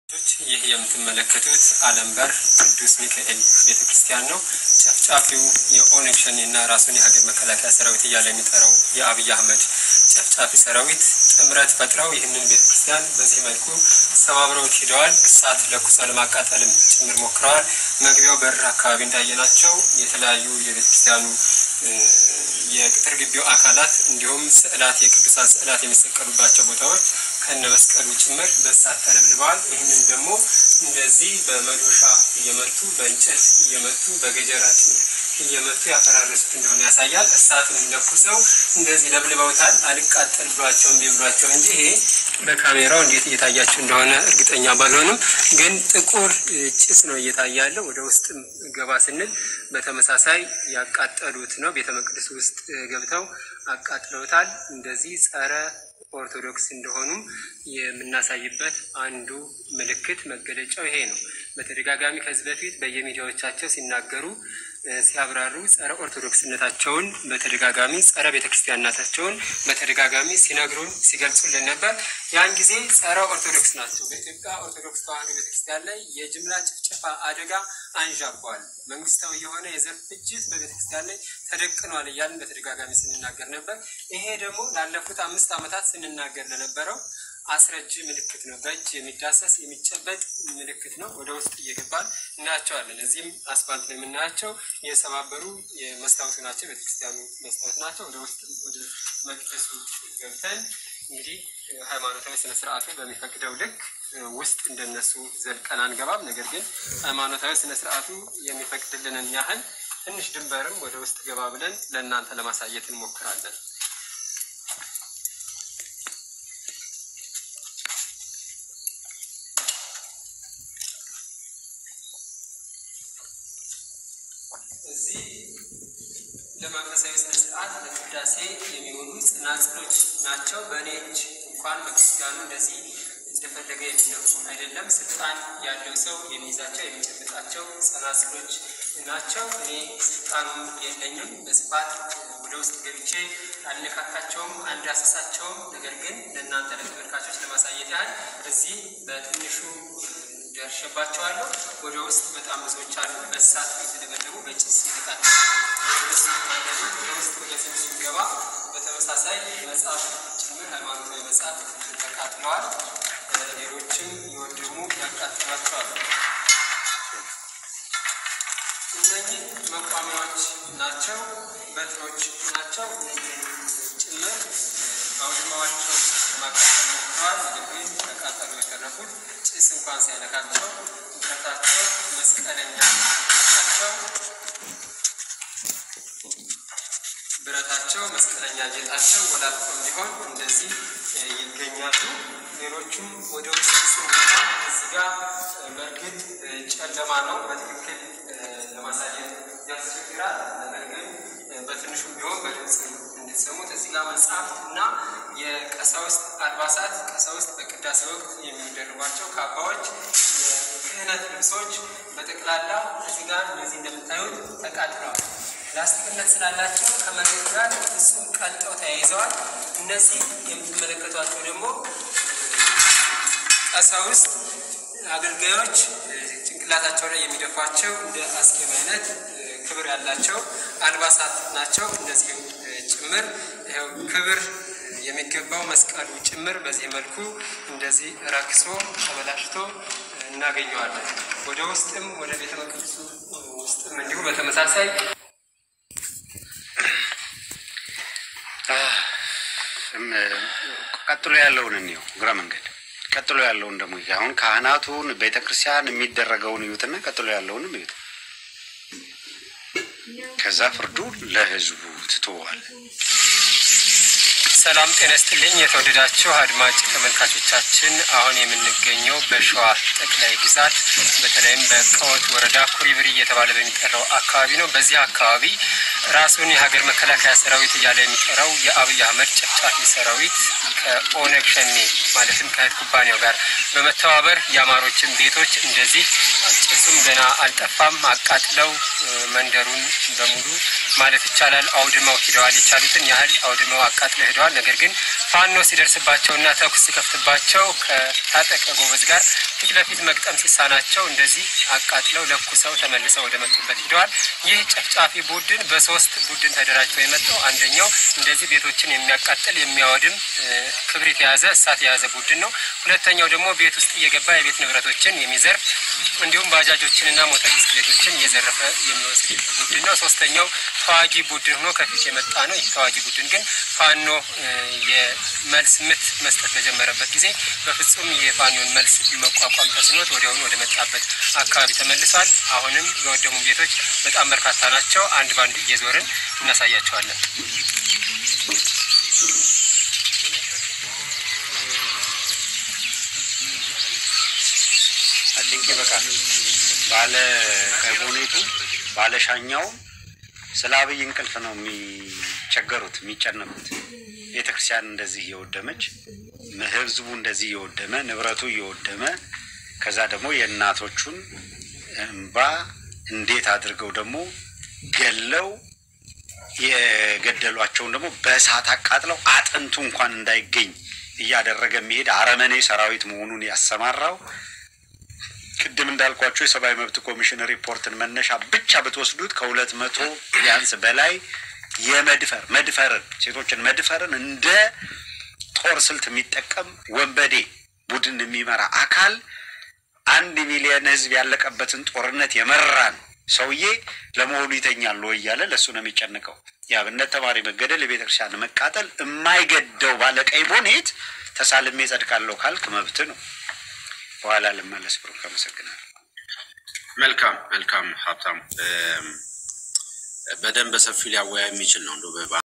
ይህ የምትመለከቱት አለምበር ቅዱስ ሚካኤል ቤተ ክርስቲያን ነው። ጨፍጫፊው የኦነግ ሸኔ እና ራሱን የሀገር መከላከያ ሰራዊት እያለ የሚጠራው የአብይ አህመድ ጨፍጫፊ ሰራዊት ጥምረት ፈጥረው ይህንን ቤተ ክርስቲያን በዚህ መልኩ ሰባብረውት ሂደዋል። እሳት ለኩሰው ለማቃጠልም ጭምር ሞክረዋል። መግቢያው በር አካባቢ እንዳየናቸው የተለያዩ የቤተ ክርስቲያኑ የቅጥር ግቢው አካላት እንዲሁም ስዕላት የቅዱሳን ስዕላት የሚሰቀሉባቸው ቦታዎች ከነ መስቀሉ ጭምር በእሳት ተለብልበዋል። ይህንን ደግሞ እንደዚህ በመዶሻ እየመቱ በእንጨት እየመቱ በገጀራ እየመቱ ያፈራረሱት እንደሆነ ያሳያል። እሳቱን ለኩሰው እንደዚህ ለብልበውታል። አልቃጠል ብሏቸው እምቢ ብሏቸው እንጂ ይሄ በካሜራው እንዴት እየታያቸው እንደሆነ እርግጠኛ ባልሆንም ግን ጥቁር ጭስ ነው እየታየ ያለው። ወደ ውስጥም ገባ ስንል በተመሳሳይ ያቃጠሉት ነው። ቤተ መቅደስ ውስጥ ገብተው አቃጥለውታል። እንደዚህ ጸረ ኦርቶዶክስ እንደሆኑም የምናሳይበት አንዱ ምልክት መገለጫው ይሄ ነው። በተደጋጋሚ ከዚህ በፊት በየሚዲያዎቻቸው ሲናገሩ ሲያብራሩ ጸረ ኦርቶዶክስነታቸውን በተደጋጋሚ ጸረ ቤተክርስቲያንነታቸውን በተደጋጋሚ ሲነግሩን ሲገልጹልን ነበር። ያን ጊዜ ጸረ ኦርቶዶክስ ናቸው። በኢትዮጵያ ኦርቶዶክስ ተዋሕዶ ቤተክርስቲያን ላይ የጅምላ ጭፍጨፋ አደጋ አንዣቧል፣ መንግስታዊ የሆነ የዘር ፍጅት በቤተክርስቲያን ላይ ተደቅኗል እያልን በተደጋጋሚ ስንናገር ነበር። ይሄ ደግሞ ላለፉት አምስት ዓመታት ስንናገር ለነበረው አስረጂ ምልክት ነው። በእጅ የሚዳሰስ የሚጨበጥ ምልክት ነው። ወደ ውስጥ እየገባን እናያቸዋለን። እዚህም አስፋልት ላይ የምናያቸው የሰባበሩ መስታወቱ ናቸው። ቤተክርስቲያኑ መስታወት ናቸው። ወደ ውስጥ ወደ መቅደሱ ገብተን እንግዲህ ሃይማኖታዊ ስነ ስርዓቱ በሚፈቅደው ልክ ውስጥ እንደነሱ ዘልቀን አንገባም። ነገር ግን ሃይማኖታዊ ስነ ስርዓቱ የሚፈቅድልንን ያህል ትንሽ ድንበርም ወደ ውስጥ ገባ ብለን ለእናንተ ለማሳየት እንሞክራለን። እዚህ ለመንፈሳዊ ስነ ስርዓት ለቅዳሴ የሚሆኑ ጽናጽሎች ናቸው። በእኔ እጅ እንኳን በክርስቲያኑ እንደዚህ እንደፈለገ የሚነፉ አይደለም። ስልጣን ያለው ሰው የሚይዛቸው የሚጨብጣቸው ጽናጽሎች ናቸው። እኔ ስልጣኑም የለኝም። በስፋት ወደ ውስጥ ገብቼ አልነካካቸውም፣ አንዳሰሳቸውም። ነገር ግን ለእናንተ ለተመልካቾች ለማሳየት ያህል እዚህ በትንሹ ደርሼባቸዋለሁ። ወደ ውስጥ በጣም ብዙዎች አሉ። በእሳት የተደበደቡ በጭስ የተቃጠሉ ውስጥ የተቃጠሉ ወደ ውስጥ ወደ ስም ስንገባ በተመሳሳይ መጽሐፍ ጭምር ሃይማኖታዊ መጽሐፍ ተቃጥለዋል። ሌሎችም የወደሙ ያቃጥሏቸዋል። እነኚህ መቋሚያዎች ናቸው፣ በትሮች ናቸው። ጭምር አውድማዋቸው ለማቃጠል ሞክረዋል። ነገር ግን ተቃጠሉ የተረፉት ጭስ እንኳን ሳይነካቸው ብረታቸው መስቀለኛ ናቸው። ብረታቸው መስቀለኛ ጌጣቸው ወላልቆም ቢሆን እንደዚህ ይገኛሉ። ሌሎቹም ወደ ውስጥ ስንገባ እዚህ ጋር በእርግጥ ጨለማ ነው፣ በትክክል ለማሳየት ያስቸግራል። ነገር ግን በትንሹም ቢሆን በድምፅ እንድትሰሙት እዚህ ጋር መጽሐፍት እና የቀሳውስት አልባሳት ቀሳውስት በቅዳሴ ወቅት የሚደርቧቸው ካባዎች፣ የክህነት ልብሶች በጠቅላላ እዚህ ጋር እነዚህ እንደምታዩት ተቃጥለዋል። ፕላስቲክነት ስላላቸው ከመሬት ጋር ፍጹም ቀልጠው ተያይዘዋል። እነዚህ የምትመለከቷቸው ደግሞ ቀሳውስት አገልጋዮች ጭንቅላታቸው ላይ የሚደፏቸው እንደ አስኬም አይነት ክብር ያላቸው አልባሳት ናቸው። እነዚህም ጭምር ይኸው ክብር የሚገባው መስቀሉ ጭምር በዚህ መልኩ እንደዚህ ረክሶ ተበላሽቶ እናገኘዋለን። ወደ ውስጥም ወደ ቤተ መቅደሱ ውስጥም እንዲሁ በተመሳሳይ ቀጥሎ ያለውን እንየው። እግረ መንገድ ቀጥሎ ያለውን ደግሞ አሁን ካህናቱን ቤተ ክርስቲያን የሚደረገውን እዩትና ቀጥሎ ያለውንም እዩት። ከዛ ፍርዱ ለህዝቡ ትተዋል። ሰላም ጤና ይስጥልኝ። የተወደዳችሁ አድማጭ ተመልካቾቻችን አሁን የምንገኘው በሸዋ ጠቅላይ ግዛት በተለይም በቀወት ወረዳ ኩሪብሪ እየተባለ በሚጠራው አካባቢ ነው። በዚህ አካባቢ ራሱን የሀገር መከላከያ ሰራዊት እያለ የሚጠራው የአብይ አህመድ ጨፍጫፊ ሰራዊት ከኦነግ ሸኔ ማለትም ከእህት ኩባንያው ጋር በመተባበር የአማሮችን ቤቶች እንደዚህ ጭሱም ገና አልጠፋም አቃጥለው መንደሩን በሙሉ ማለት ይቻላል አውድመው ሂደዋል። የቻሉትን ያህል አውድመው አቃጥለው ሂደዋል። ችለዋል። ነገር ግን ፋኖ ሲደርስባቸውና ተኩስ ሲከፍትባቸው ከታጠቀ ጎበዝ ጋር ፊት ለፊት መግጠም ሲሳናቸው እንደዚህ አቃጥለው ለኩሰው ተመልሰው ወደ መጡበት ሂደዋል። ይህ ጨፍጫፊ ቡድን በሶስት ቡድን ተደራጅቶ የመጣው አንደኛው እንደዚህ ቤቶችን የሚያቃጥል የሚያወድም ክብሪት የያዘ እሳት የያዘ ቡድን ነው። ሁለተኛው ደግሞ ቤት ውስጥ እየገባ የቤት ንብረቶችን የሚዘርፍ እንዲሁም ባጃጆችንና ሞተር ብስክሌቶችን እየዘረፈ የሚወስድ ቡድን ነው። ሶስተኛው ተዋጊ ቡድን ሆኖ ከፊት የመጣ ነው። ይህ ተዋጊ ቡድን ግን ፋኖ የመልስ ምት መስጠት በጀመረበት ጊዜ በፍጹም የፋኖን መልስ መቋቋም ተስኖት ወዲያውኑ ወደ መጣበት አካባቢ ተመልሷል። አሁንም የወደሙ ቤቶች በጣም በርካታ ናቸው። አንድ ባንድ እየዞርን እናሳያቸዋለን። አቲንክ ይበቃል። ባለ ከቦኔቱ ባለ ሻኛው ስለ አብይ እንቅልፍ ነው የሚቸገሩት የሚጨነቁት። ቤተ ክርስቲያን እንደዚህ እየወደመች ህዝቡ እንደዚህ እየወደመ ንብረቱ እየወደመ ከዛ ደግሞ የእናቶቹን እንባ እንዴት አድርገው ደግሞ ገለው የገደሏቸውን ደግሞ በእሳት አቃጥለው አጥንቱ እንኳን እንዳይገኝ እያደረገ የሚሄድ አረመኔ ሰራዊት መሆኑን ያሰማራው ቅድም እንዳልኳቸው የሰብአዊ መብት ኮሚሽን ሪፖርትን መነሻ ብቻ ብትወስዱት ከሁለት መቶ ቢያንስ በላይ የመድፈር መድፈርን ሴቶችን መድፈርን እንደ ጦር ስልት የሚጠቀም ወንበዴ ቡድን የሚመራ አካል አንድ ሚሊዮን ህዝብ ያለቀበትን ጦርነት የመራን ሰውዬ ለመሆኑ ይተኛል ወይ እያለ ለእሱ ነው የሚጨንቀው። የአብነት ተማሪ መገደል፣ የቤተ ክርስቲያን መቃጠል የማይገደው ባለቀይ ቦኔት ተሳልሜ ጸድቃለሁ ካልክ መብት ነው። በኋላ ልመለስ። ብሩክ አመሰግናለሁ። መልካም መልካም ሀብታሙ በደንብ በሰፊ ሊያወያ የሚችል ነው።